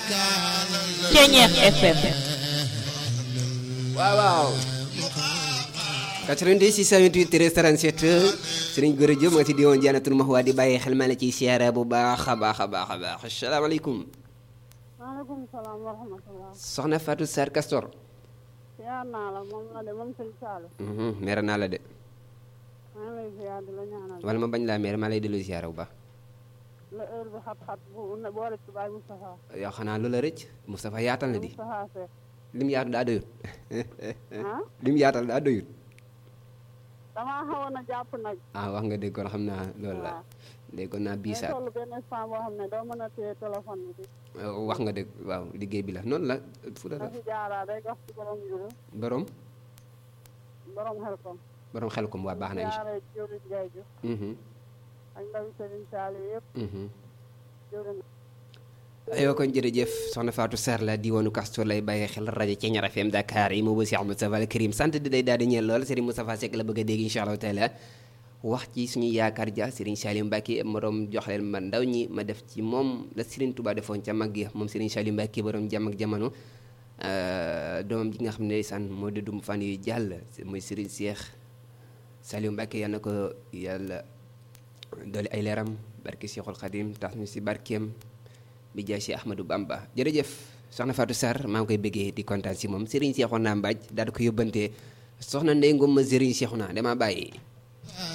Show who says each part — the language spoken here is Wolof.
Speaker 1: Ceñeex FM
Speaker 2: waaw waaw 90 628 13 37 sëriñ Gora Diop ma nga ci diwoon Jannatul Mahwa di bàyyi xel ma la ciy siyaara bu baax a baax a baax a baax asalaamaaleykum
Speaker 3: maaleykum salaam wa rahmatulah.
Speaker 2: soxna Fatou Sarr Castor
Speaker 3: ziar naa la moom la de moom sëñ Saalum.
Speaker 2: mere naa la de
Speaker 3: maa ngi lay ziar di la ñaanal.
Speaker 2: wala ma bañ laa mere maa lay dellu siyaara bu baax
Speaker 3: la heure bi xat-xat bu ne boole ci Baye Moustapha.
Speaker 2: yow xanaa lu la rëcc Moustapha yaatal na di
Speaker 3: Moustapha Seck.
Speaker 2: lim yaatu daa doyut
Speaker 3: ah
Speaker 2: lim yaatal daa doyut
Speaker 3: damaa xawoon a jàpp nag.
Speaker 2: ah wax nga dégg kon xam naa loolu la
Speaker 3: waaw.
Speaker 2: déggoon naa bii
Speaker 3: day
Speaker 2: saat
Speaker 3: toll benn instant boo xam ne doo mën a téye téléphone bi.
Speaker 2: wax nga dégg waaw liggéey bi la noonu la fu la
Speaker 3: na fi jaaraa day wax ci borom juru
Speaker 2: borom
Speaker 3: borom xel kom.
Speaker 2: borom xel ko mu waa baax na incha
Speaker 3: jaaree jëriñ Ndiaye Diouf
Speaker 2: Mhm,
Speaker 3: ak ndawi Serigne Saliou yëpp
Speaker 2: mhm.
Speaker 3: jëriñ.
Speaker 2: aywa kon jërëjëf soxna Fatou Sarr la diwaanu Castor lay bàyyi xel rajo Ceñar FM Dakar yi moo ba Cheikh Moustapha Al Karim sant di day daal di ñeel lool Serigne Moustapha Seck la bëgg a dégg incha allahu taala wax ci suñu yaakaar ja Serigne Salim Mbacke morom jox leen ma ndaw ñi ma def ci moom la Serigne Touba defoon ca mag ya moom Serigne Salim Mbacke borom jàmm ak jamono doomam ji nga xam ne san moo di dum fan yu jàll muy Serigne Cheikh Salim Mbacke yal na ko yàlla doole ay leeram barke Cheikhul Khadim tax ñu si barkeem bi jaay si Ahmadou Bamba jërëjëf soxna Fatou Sarr maa ngi koy bëggee di kontaan si moom Serigne Cheikhouna Mbaj daal di ko yóbbante soxna Ndeye Ngom ma Serigne Cheikhouna dama bàyyi